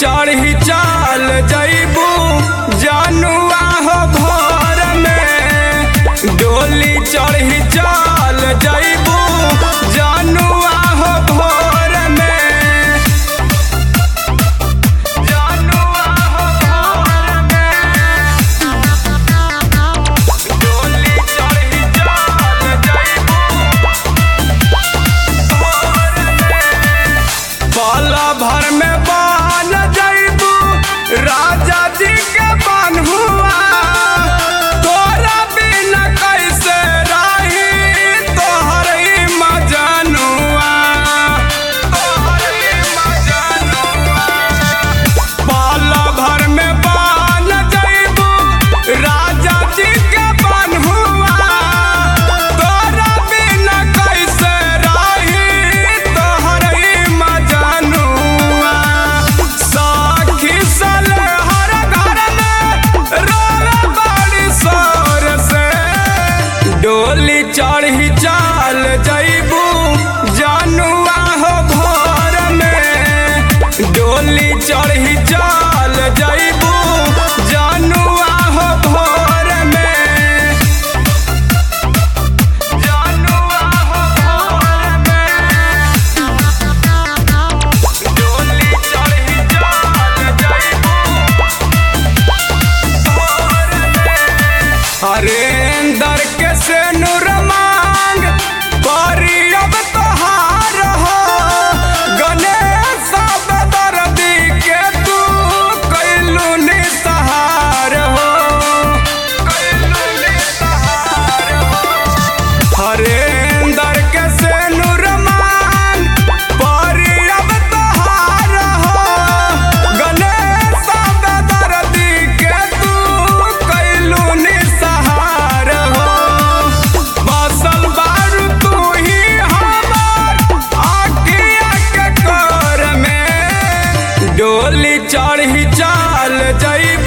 चढ़ी चाल जैबू जानुआ हो भोर में डोली चढ़ी चाल जैबू जानुआ हो भोर में जानुआ हो भोर में डोली चढ़ी चाल जैबू भोर में पल भर में बन जैबू राजा जी के बन हुआ तोरा बिना कैसे रही तोहर ही मजनुआ तोहर ही मजनुआ पल भर में बन जैबू राजा जी के बन हुआ तोरा बिना कैसे रही तोहर ही मजनुआ साखी सले हर घर में रोवे बड़ी शोर से डोली चढ़ी चाल जैबू जानुआ हो भोर में डोली चढ़ी चाल जैबू जानुआ हो भोर में जानुआ हो भोर में डोली चढ़ी चाल जैबू भोर में हरेंदर के से नूर मांग करी अब तोहार हो गणेश दर्दी के तू कैलू निसहार हो कैलू निसहार हो हरेंदर के से नूर मांग परी अब तोहार हो गणेश दर्दी के तू कैलू निसहार हो बसल बारू तू ही हमार आखिया के कर में डोली चढ़ी चाल जैब